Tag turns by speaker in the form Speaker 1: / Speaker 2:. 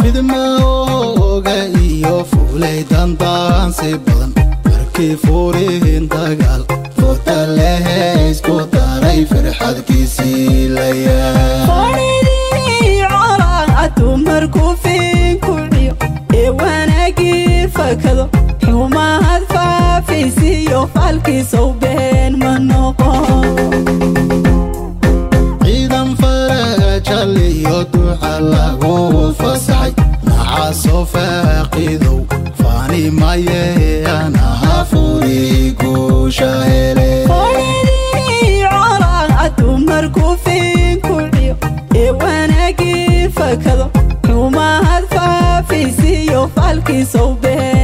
Speaker 1: fidmooga iyo fuulay dandaansi badan markii fuurihin dagaal futa lehe isku daray firxadkiisii layaa
Speaker 2: Foonidii colaa dumarku fiinkuciyo ee wanaagii fakado xumahad faafaysiiyo falkiisow been ma noqon
Speaker 1: ciidan farajal iyo duca lagu fasaxay nacaasoo faaqidow faani maye anaha furi guusha hele
Speaker 2: Foonidii colaa dumarku fiinkuciyo ee wanaagii fakado xumahad faafaysiiyo falkiisow been